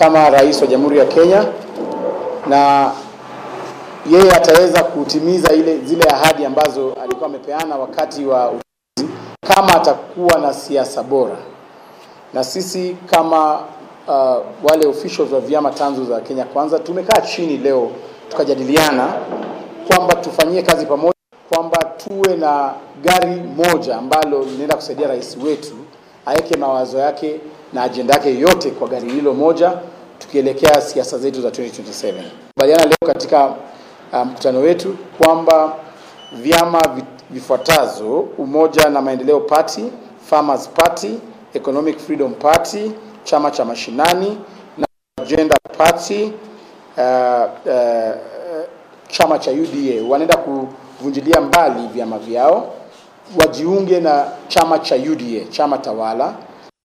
kama rais wa Jamhuri ya Kenya na yeye ataweza kutimiza ile zile ahadi ambazo alikuwa amepeana wakati wa uchaguzi kama atakuwa na siasa bora. Na sisi kama uh, wale officials wa vyama tanzu za Kenya Kwanza tumekaa chini leo tukajadiliana kwamba tufanyie kazi pamoja, kwamba tuwe na gari moja ambalo linaenda kusaidia rais wetu aweke mawazo yake na ajenda yake yote kwa gari hilo moja, tukielekea siasa zetu za 2027. Kubaliana leo katika mkutano um, wetu kwamba vyama vifuatazo: Umoja na Maendeleo Party, Farmers Party, Economic Freedom Party, chama cha mashinani na Agenda Party uh, uh, chama cha UDA wanaenda kuvunjilia mbali vyama vyao wajiunge na chama cha UDA, chama tawala